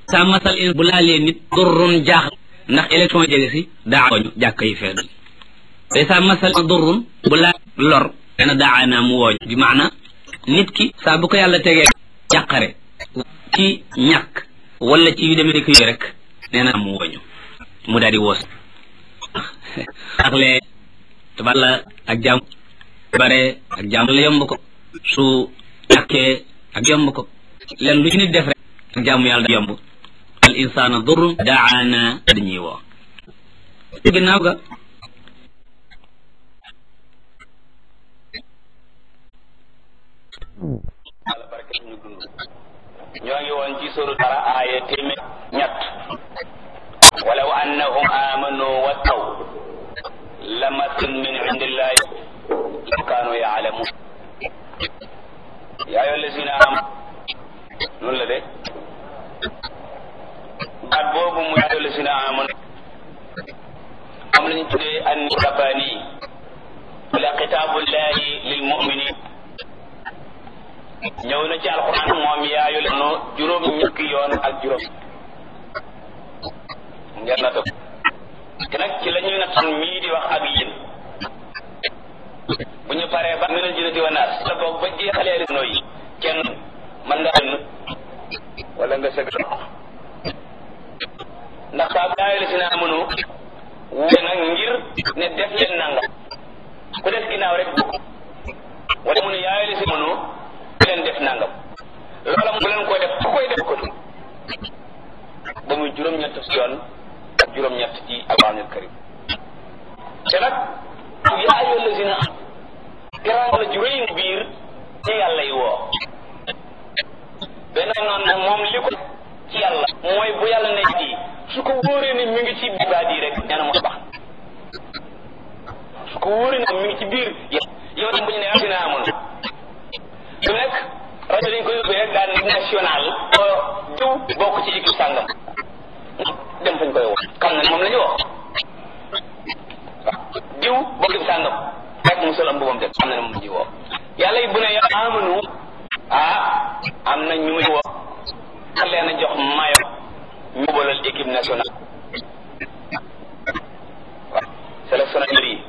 sa masal in bu laalee nit durrun jaaxal ndax élection jege si daa wooñu jàkk yi feedu te sa masal durrun bu laa lor dana daana mu wooñu bi maana nit ki saa bu ko yàlla tegee jàqare ci ñàkk wala ci yu demee ni ko yooyu rek nee na mu wooñu mu daal di woos ak lee taballa ak jàmm bare ak jàmm la yomb ko su ñàkkee ak yomb ko len lu ci nit def rek ak jàmm yàlla da yomb al insana durrun daana dañuy woo ginnaaw ga yàlla barke suñu dund ñoo ngi woon ci suru dara aaya téeméer ñett walaw annahum amanu wattaw lamatun min indillahi law kaanu yaalamun yaa ayyuha allazina am noonu la de baat boobu mu yaa ayyuha allazina amanu am lañu tuddee an rabbani wala xitaabullahi lil muminin ñëw na ci alquran moom yaayu la no juróom ñukki yoon ak juróom ngeen na te nag ci la ñuy nattan mii di wax ak yéen bu ñu paree ba minal jinnati wa naas la boog ba jeexalee réseau yi kenn mën nga génn wala nga sëgg ndax saa yaayu la si naa mënu wuute nag ngir ne def leen nangam ku def ginnaaw rek wala mu ne yaayu la si mënu leen def nangam loola mu leen koy def ku koy def ko ba muy juróom-ñett si yoon ak juróom-ñett ci alquranul karim te nag yaa ayyuha allazina garaan la ju rëy biir ci yàlla yi woo benn noonu nag moom li ko ci yàlla mooy bu yàlla ne ji su ko wóoree ne mi ngi ci biir baat yi rek nee na moo baax su ko wóoree ne mi ngi ci biir yow tam bu ñu ne asina amoon su nekk rajo dañ koy yóbbee rek daal ni national o diw bokk ci équipe sàngam dem fañ koy wax xam na moom la ñu wax diw bokk ci sàngam rek mu sol am mbubam dem xam na ne moom la ñuy woo yàlla yi bu ne yàlla amanu ah am na ñu muy woo xar leen a jox mayo ñu bolal équipe nationale waaw sélectionneur yi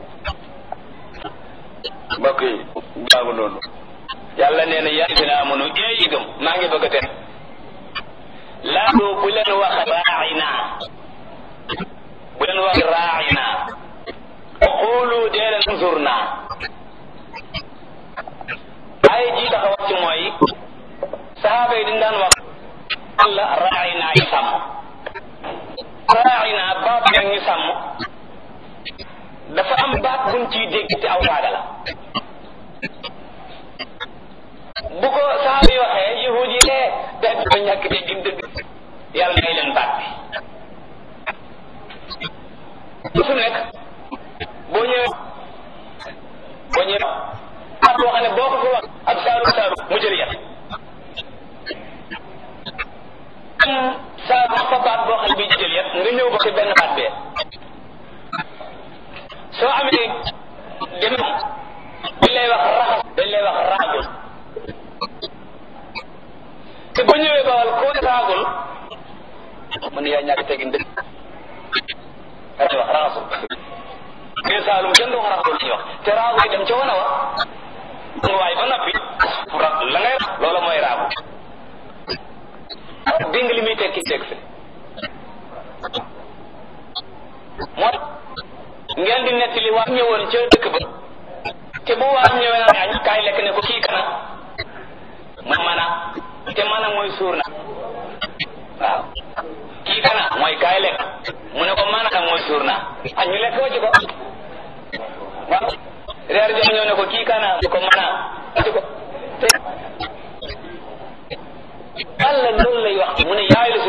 mbokk yi jaagu noonu yàlla nee na yaa fi na amunu ee yi gëm maa ngi bëgg a tere laatu bu leen wax raaxina bu leen wax raaxina xoolu dee leen unzurna ay ji tax a wax ci mooy sahaaba yi dañ daan wax Allah raaxina yi sàmm raaxina baat yaa ñu sàmm dafa am baat buñ ciy dégg te aw saaga la bu ko sahaaba yi waxee yahud yi lee da ba ñàkk te gin dëgg yàlla ngay leen baat bi su nekk boo ñëwee boo ñëwee baat boo xam ne boo ko fi wax ab saaru saaru mu jël yat am saaru fa baat boo xam ne bii jël yat nga ñëw ba ci benn baat bee soo amee dem dañ lay wax raxas dañ lay wax raagul te bu ñëwee bawal koo ne raagul mu ne yaa ñàkk tegin dëgg dañuy wax raxasul biir saalum kenn du wax raxasul lañuy wax te raagu yi dem ca wana wa nga waay ba noppi la ngay loola mooy raagu dégg li muy tekki teg fi moo ngeen di nettali waa ñëwoon ca dëkk ba te bu waa ñëwee naa añ kaay lekk ne ko kii kana ma mana te mana mooy suur na waaw kii kana mooy kaay lekk mu ne ko mana nag mooy suur na añ ñu lekk wàcc ko waaw reer jom ñëw ne ko kii kana mu ko mana wàcc ko te yàlla loolu lay wax mu ne yaayu